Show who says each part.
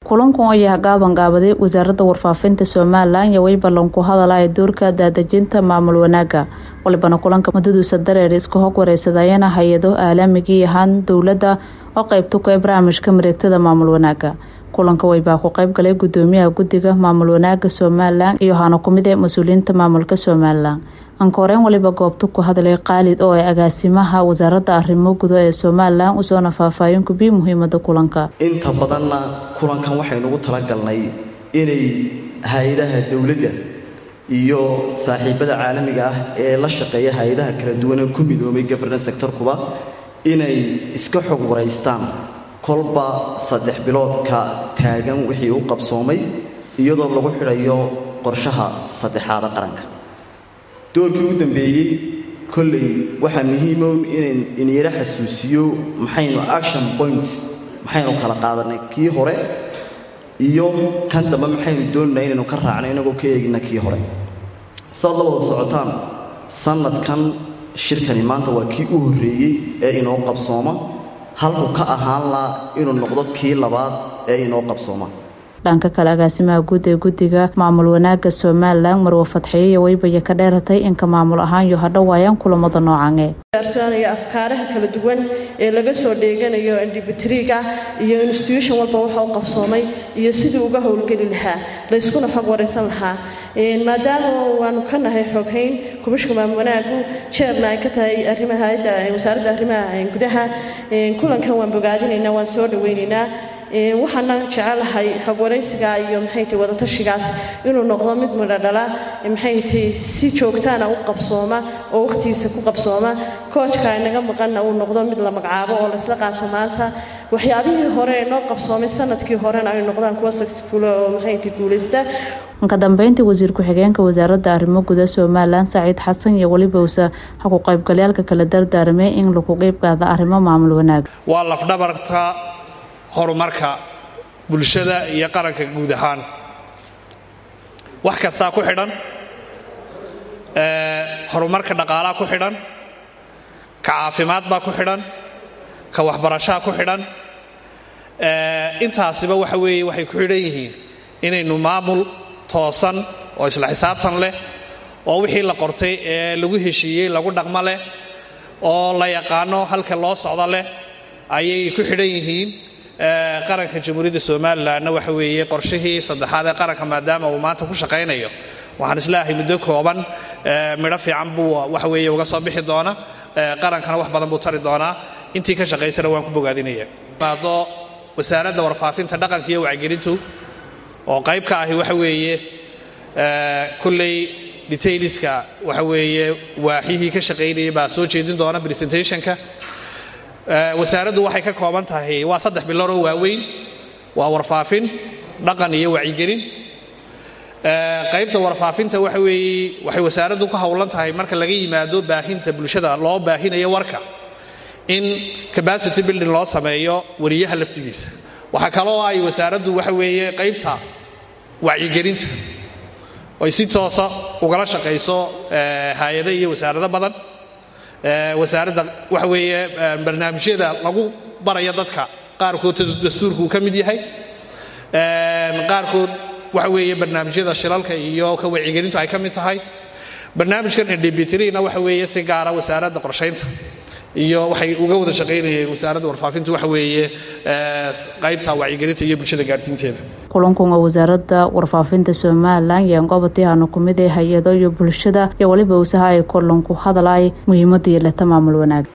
Speaker 1: kulankan oo yaha gaaban gaabaday wasaaradda warfaafinta somalilan iyo way ballan ku hadala ee doorka daadejinta maamul wanaaga walibana kulanka muddaduusa dareer iska hog wareysadayana hay-ado aalamigii ahaan dowladda oo qeybta ku ee barnaamijka mareegtada maamul wanaaga kulanka waybaa ku qeyb galay gudoomiyaha guddiga maamul wanaaga somalilan iyo hana kumid ee mas-uuliyiinta maamulka somalilan ankooreen waliba goobta ku hadlay khaalid oo ay agaasimaha wasaaradda arrimo gudo ee somalilan usoona faahfaahin kubiyi muhiimada kulanka
Speaker 2: inta badanna kulankan waxaynugu talagalnay inay hay-adaha dowladda iyo saaxiibada caalamiga ah ee la shaqeeya hay-adaha kala duwanee ku midoomay governance sectorkuba inay iska xog waraystaan kolba saddex biloodka taagan wixii u qabsoomay iyadoo lagu xidhayo qorshaha saddexaada qaranka doorkii u dambeeyey kolley waxaa muhiimo inan inyaro xasuusiyo maxaynu action points maxaynu kala qaadanay kii hore iyo kan dambe maxaynu doonanaa inaynu ka raacno inagoo ka eegina kii hore saad la wada socotaan sannadkan shirkani maanta waa kii u horreeyey ee inoo qabsooma halku ka ahaan laa inuu noqdo kii labaad ee inoo qabsooma
Speaker 1: dhanka kale agaasimaha guud ee guddiga maamul wanaaga somalilan marwe fadxiye iyo weybaya ka dheeratay inka maamul ahaan iyo hadhowaayaan kulamada noocan
Speaker 3: gaarsiinayo afkaaraha kala duwan ee laga soo dheeganayo indhibitriga iyo institution walba waxa u qabsoomay iyo sidii uga howlgeli lahaa layskuna xog waraysan lahaa maadaama waanu ka nahay xoghayn kubashka maamul wanaagu jeerna ay ka tahay arrimaha wasaaradda arrimaha gudaha kulankan waan bogaadinaynaa waan soo dhawaynaynaa waxaana jecelahay xogwaraysiga iyo maxayta wadatashigaas inuu noqdo mid midhodhala maxayta si joogtaana u qabsooma oo wakhtigiisa ku qabsooma koojka inaga maqanna uu noqdo mid la magacaabo oo laysla qaato maanta waxyaabihii hore ee noo qabsoomay sanadkii horena ay noqdaan kuwa successful oo maxayta guulaysta
Speaker 1: ka dambeyntii wasiir ku-xigeenka wasaaradda arrimo guda somalilan saciid xasan iyo weliba usa haku qaybgalyaalka kala dardaaramay in lagu qeybqaada arrimo maamul wanaag
Speaker 4: waa lafdhabarta horumarka bulshada iyo qaranka guud ahaan wax kastaa ku xidhan horumarka dhaqaalaa ku xidhan ka caafimaad baa ku xidhan ka waxbarashaa ku xidhan intaasiba waxa weeye waxay ku xidhan yihiin inaynu maamul toosan oo isla xisaabtan leh oo wixii la qortay ee lagu heshiiyey lagu dhaqmo leh oo la yaqaano halka loo socdo leh ayay ku xidhan yihiin qaranka jamhuuriyadda somalilanna waxa weeye qorshihii saddexaad ee qaranka maadaama uu maanta ku shaqaynayo waxaan islaahay muddo kooban midho fiican buu waxa weeye uga soo bixi doona qarankana wax badan buu tari doonaa intii ka shaqaysana waan ku bogaadinaya maado wasaaradda warfaafinta dhaqanka iyo wacgelintu oo qayb ka ahi waxa weeye kulley detailiska waxa weeye waaxyihii ka shaqaynayay baa soo jeedin doona presentationka wasaaraddu waxay ka kooban tahay waa saddex bilood oo waaweyn waa warfaafin dhaqan iyo wacyigelin qaybta warfaafinta waxa weeye waxay wasaaraddu ku howlan tahay marka laga yimaado baahinta bulshada loo baahinayo warka in capacity building loo sameeyo wariyaha laftigiisa waxaa kaloo ay wasaaraddu waxa weeye qaybta wacyigelinta oy si toosa ugala shaqayso hay-ado iyo wasaarado badan wasaaradda waxa weeye barnaamijyada lagu barayo dadka qaarkood dastuurka uu ka mid yahay qaarkood waxa weeye barnaamijyada shilalka iyo ka wacyigelintu ay ka mid tahay barnaamijkan ndbitrina waxa weeye si gaara wasaaradda qorshaynta iyo waxay uga wada shaqaynayeen wasaaradda warfaafintu waxa weeye qaybta wacyigelinta iyo bulshada gaarsiinteeda
Speaker 1: kulankan oo wasaaradda warfaafinta somalilan iyo goobatiihana kumid ee hay-ado iyo bulshada iyo weliba usaha ay kulanku hadalay muhiimada yeelata maamul wanaag